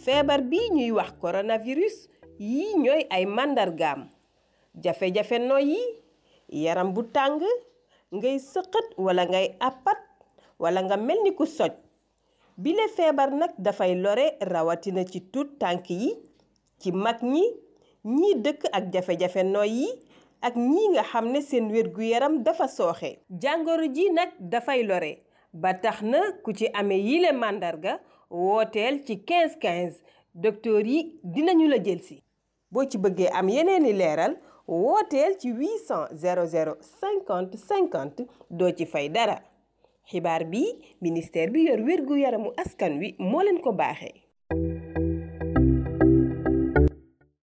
feebar bi ñuy wax coronavirus yii ñooy ay màndargaam jafe-jafe noyyi yaram bu tàng ngay sëqët wala ngay àppat wala nga mel ni ku soj bile feebar nag dafay lore rawatina ci tuut tànk yi ci mag ñi ñii dëkk ak jafe-jafe noyyi ak ñii nga xam ne seen wér-gu-yaram dafa sooxe jàngoro ji nag dafay lore ba tax na ku ci amee yile màndarga wooteel ci 15 15 docteur yi dinañu la jëlsi boo ci bëggee am yeneeni leeral wooteel ci 800 00 50 50 doo ci fay dara xibaar bi ministère bi yor wér-gu-yaramu askan wi moo leen ko baaxee